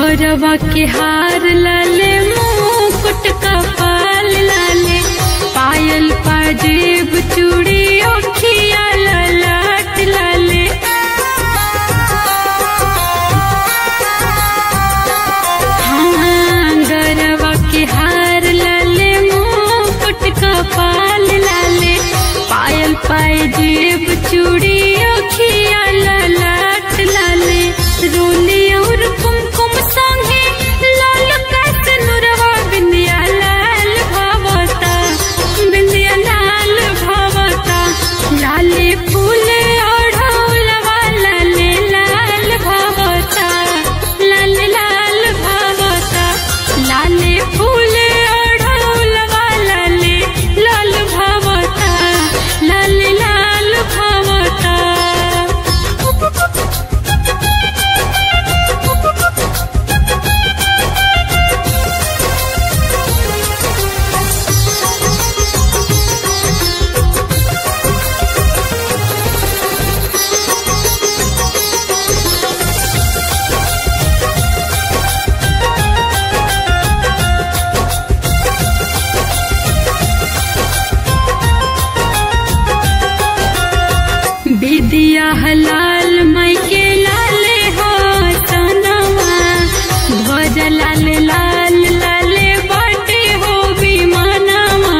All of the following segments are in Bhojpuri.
गौरवा के हार लाले मुकुट कपाल लाले पायल पाजेब चूड़ी ओखिया ललाट लाले हाँ गौरवा के हार लाले मुकुट कपाल लाले पायल पाजेब चूड़ी ओखिया ललाट लाले रोली और कुमकुम संगे लाल कस नुरवा बिंदिया लाल भवता बिंदिया लाल भवता लाले फूले ओढ़ौलवा लाले लाल भवता लाल लाल भवता लाले फूले ओढ़ौलवा लाले लाल भवता लाल लाल भवता विदिया हलाल मई के लाले हो सनवा ध्वज लाल लाल लाले बाटे हो विमानवा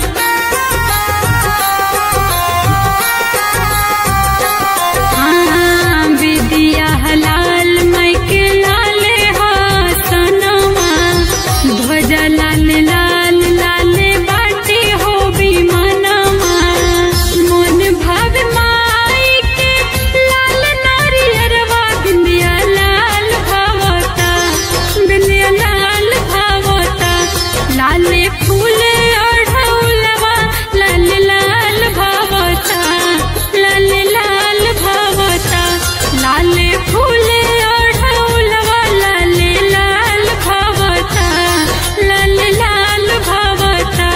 हाँ विदिया हलाल मई के लाले हो सनवा ध्वज लाल लाल लाले बाटे हो विमानवा मन भाव माई के लाल नारियरवा बिंदिया लाल भवता बिंदिया लाल भवता लाले फूले ओढ़ौलवा लाल लाल भवता लाल लाल भवता लाले फूले ओढ़ौलवा लाल लाल भवता लाल लाल भवता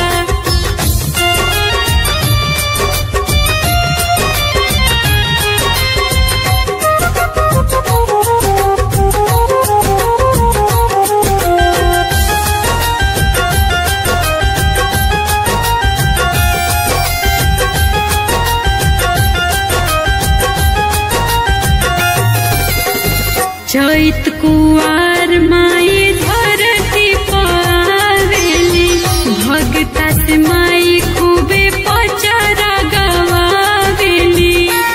चैत कुआर माई धरती पावेली भगता से माई खूबे पचरा गवावेली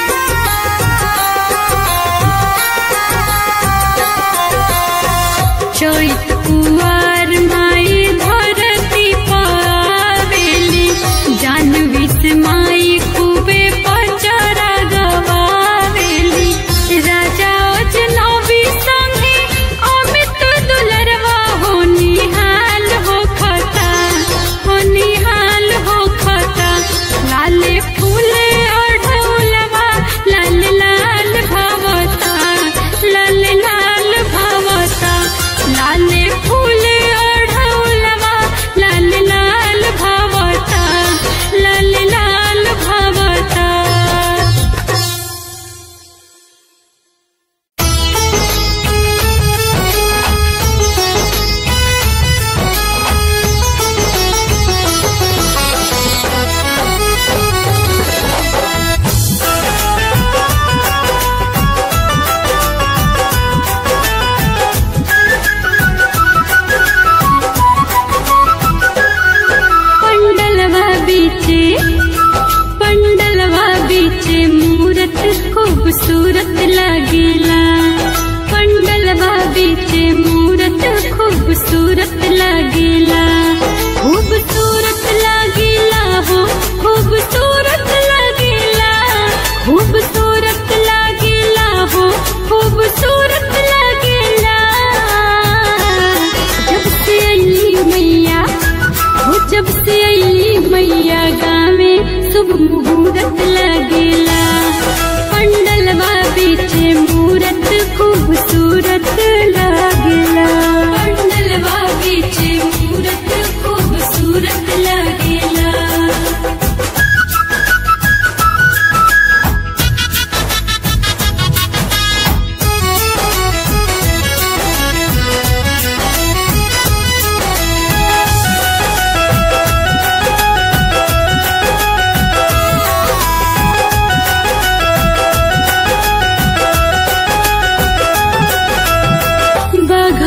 चैत कुआर माई धरती पावेली जानवी से माई खूबे पचरा गवावेली राजा अजनबी संगे अमित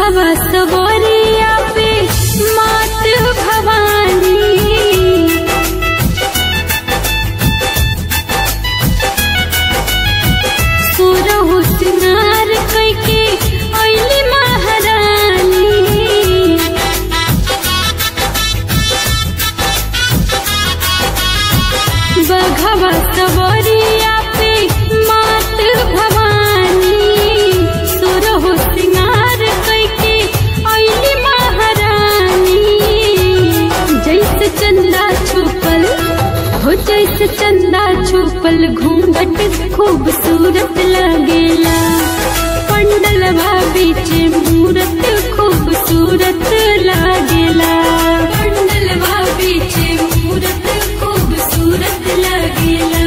बघवा सवरिया पे मात भवानी सुरहु सिंगार कैके ऐली महारानी बघवा सवरिया पे मात भवानी सुरहु सिंगार कैके ऐली महारानी जैसे चंदा छुपल हो जैसे चंदा छुपल घूंघट खूबसूरत लगेला पंडलवा बीच मूरत खूबसूरत लागेला पंडलवा बीच मूरत खूबसूरत लगेला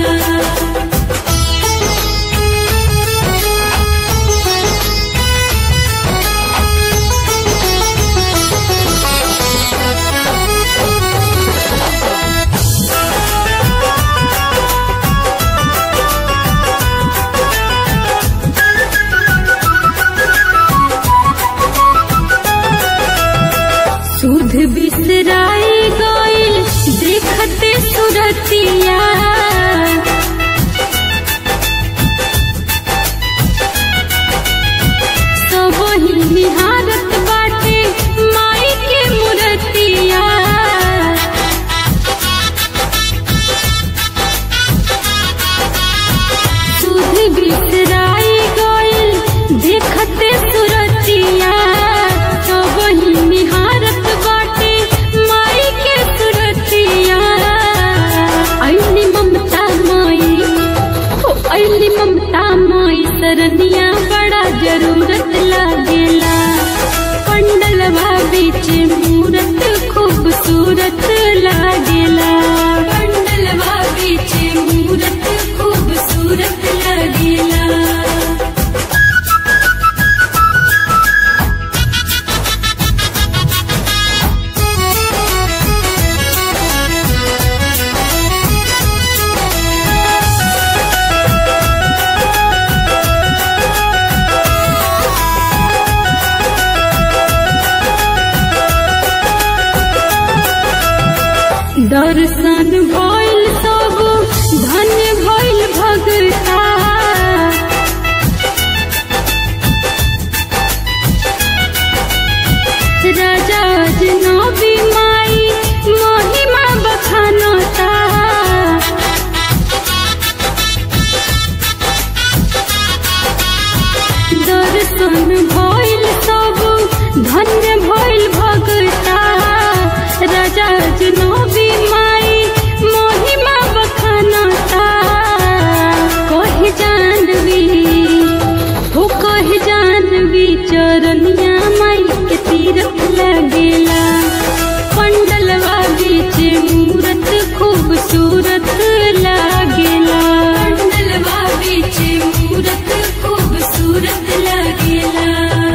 सुध बिसराई गइल देखते सुरतिया सब ही निहारत बाटे माई के मूर्तिया सुध बिसराई गइल देखते सुरतिया सब ही निहारत बाटे माई के सुरतिया ऐली ममता माई हो ऐली ममता माई सरनिया बड़ा जरूरत लागेला पंडलवा बीच मूरत खूबसूरत लागेला पंडलवा बीच मूरत खूबसूरत लागेला दर्शन भइल सब धन्य भइल भगता राजा जनबी माई महिमा बखानता दर्शन भइल सब धन्य भइल भगता राजा जनबी माई महिमा बखानता कहे जानवी हो कहे जानवी चरनिया माई के तीरथ लगेला पंडलवा बीच मूरत खूबसूरत लागेला पंडलवा बीच मूरत खूबसूरत लागेला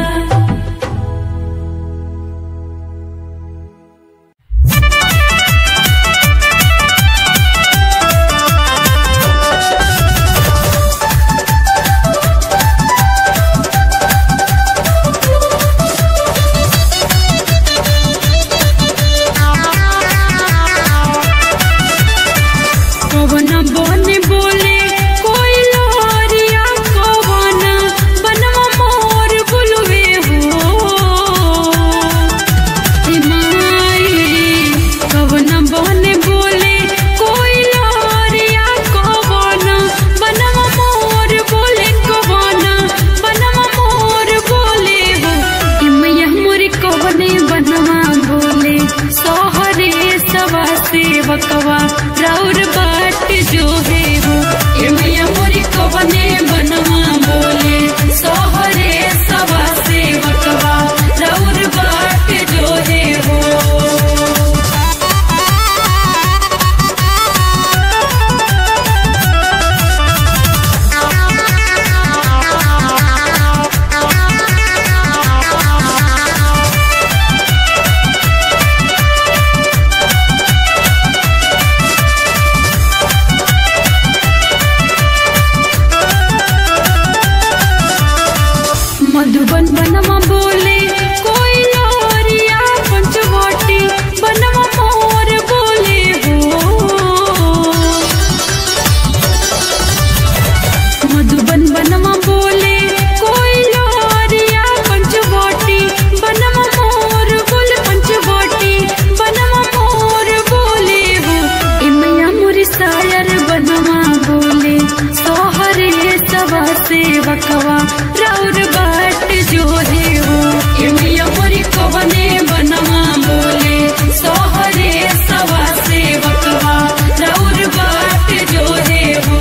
सेवकवा राउर बाट जो है हो ए मैया मोरी कवने बनवा बोले सोहरे सवा सेवकवा राउर बाट जो है हो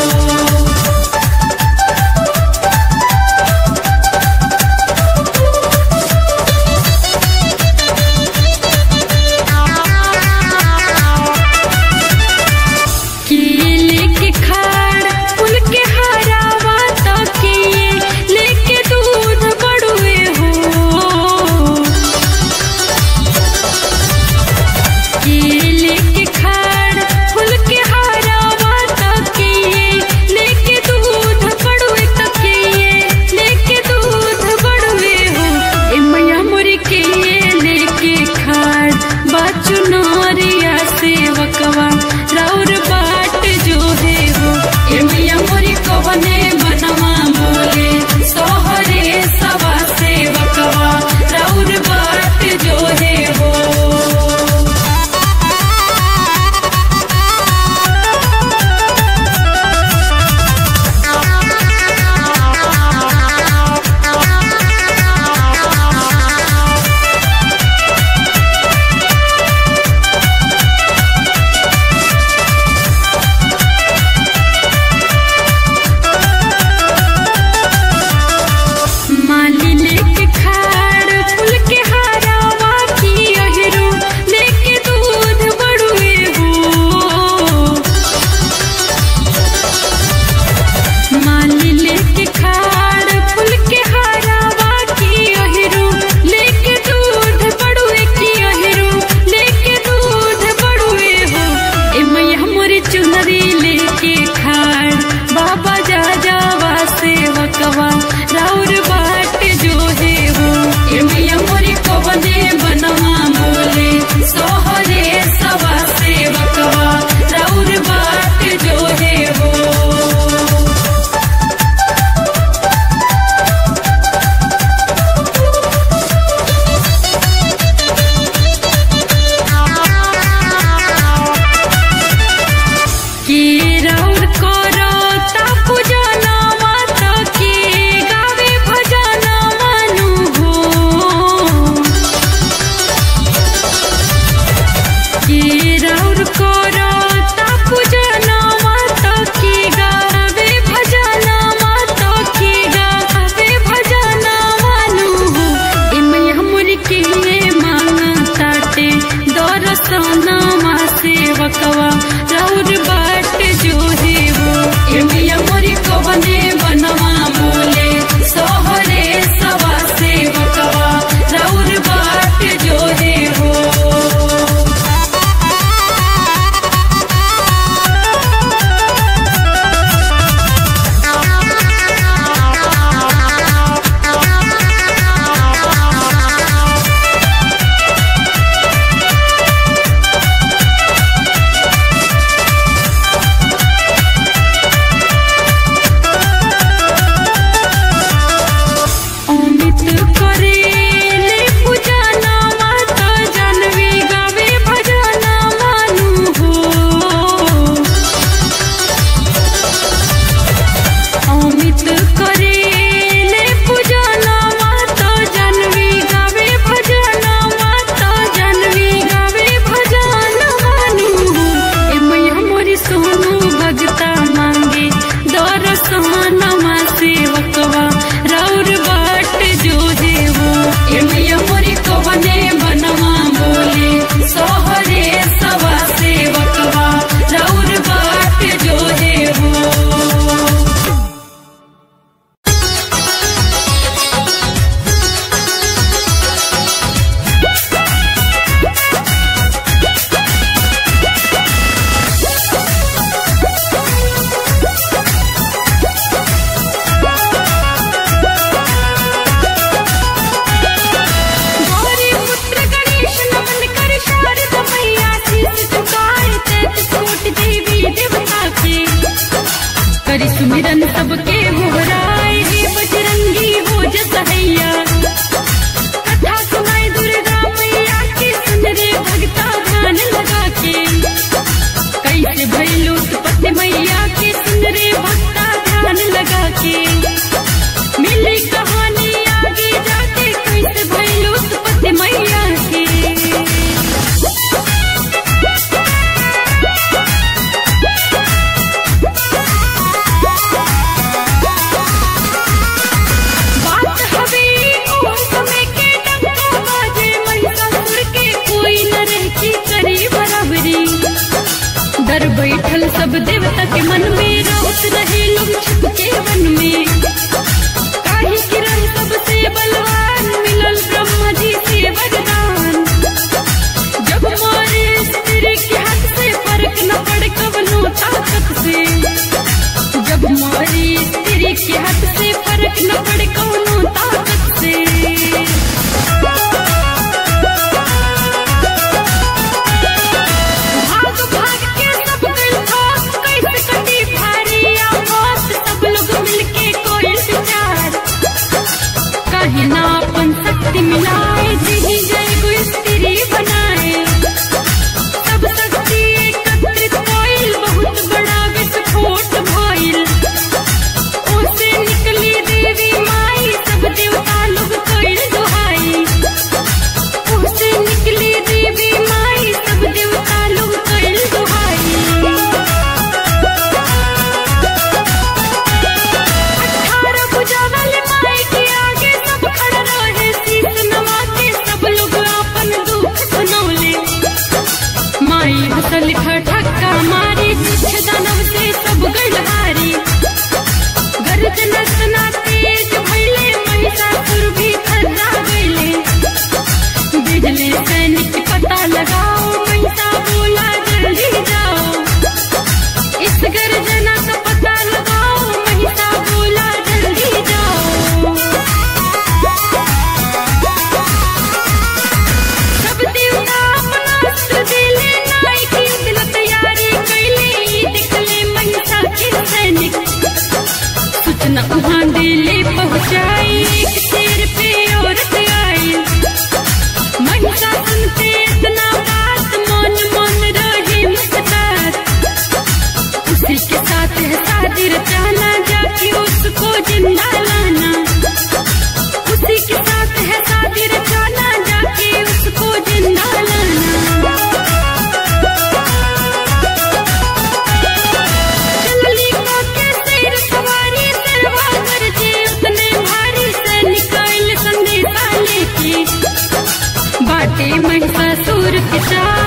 केले के खाड़ फूल के हरावा तके लेके दूध बड़ुए हो केले के खाड़ फूल के हरावा तके लेके दूध बड़ुए तके लेके दूध बड़ुए हो ए मैया मोरी के लेके खाड़ बाचू नरिया सेवकवा राउर बाट जो है हो ए मैया मोरी कवने बनवा बोले सोहरे सवा सेवकवा राउर बाट जो है हो माली लेके खाड़ फूल के हरावा की अहिरू लेके दूध बड़ुए हो माली लेके खाड़ फूल के हरावा की अहिरू लेके दूध बड़ुए की अहिरू लेके दूध बड़ुए हो ए मैया मोरी चुनरी लेके खाड़ बाबा जा जावा सेवकवा राउर बाट जो है हो ए मैया मोरी कवने बनवा बोले सोहरे सवा सेवकवा राउर बाट जो है हो के राउर करो ता पूजना माता के गावे भजना मानु हो के राउर करो ता पूजना माता के गावे भजना माता के गावे भजना मानु हो ए मैया मोरी के मांगताटे दरसना मा सेवकवा राउर बाट जो है हो ए मैया मोरी कवने बनवा बोले सोहरे सवा सेवकवा राउर बाट जो है हो अमित करेले पूजना माता जानवी गावे भजना मानु हो अमित करेले पूजना माता जानवी गावे भजना माता जानवी गावे भजना मानु हो ए मैया मोरी सोनू भगता मांगे दरसन मा सेवकवा राउर बाट जो है हो ए मैया मोरी कवने बनवा बोले सोहरे सवा सेवकवा राउर बाट जो है हो गौरी पुत्र गणेश नमन कर शारद मैया शीश झुकाए तैत कोट देवी देवता के करि सुमिरन सबके होहराए हे बजरंगी हो जसहैया कथा सुनाए दुर्गा मैया के सुन रे भगता ध्यान लगा के कैसे भैलू उत्पत्ति मैया के सुन रे भक्ता ध्यान लगा के के हाथ से फर्क न पड़े कौनो ताकत से भाग भाग के सब गइल खास कैसे कटी भारी आवाज सब लोग मिलके कोई विचार कहीं ना अपन शक्ति मिलाए जी जय को स्त्री बनाए सब शक्ति एकत्रित कोइल बहुत बड़ा विस्फोट भइल ओसे निकली देवी माई सब देवता लोग कोइल दुहाई ओसे निकली देवी माई सब देवता लोग कोइल दुहाई अठारह भुजा वाले माई के आगे सब खड़ा रहे शीश नवा के सब लोग अपन दुख सुनौले माई हसल ठक्का मारी तुझ दानव से सब गढ़हारी गर्जना सना तेज भइले महिषासुर भी खर्रा गइले बिजली सैनिक पता लगाओ महिषा बोला जल्दी जाओ इस गर्जना का पता लगाओ महिषा बोला जल्दी जाओ सब देवता अपना अस्त्र दिले नाई की दिल तैयारी कैले ई दिखले महिषा के सैनिक सूचना वहाँ दिले पहुँचाई एक शेर पे औरत आई महिषा सुनते इतना बात मन मन रहे मुस्कुरात उसी के साथ है शादी रचाना जाके उसको जिंदा लाना उसी के साथ है शादी रचाना जाके उसको जिंदा लाना चलली को के सिर सवारी सरवा गरजे उतने भारी सैनिक आइल संदेशा लेके बाटे महिषासुर के चाल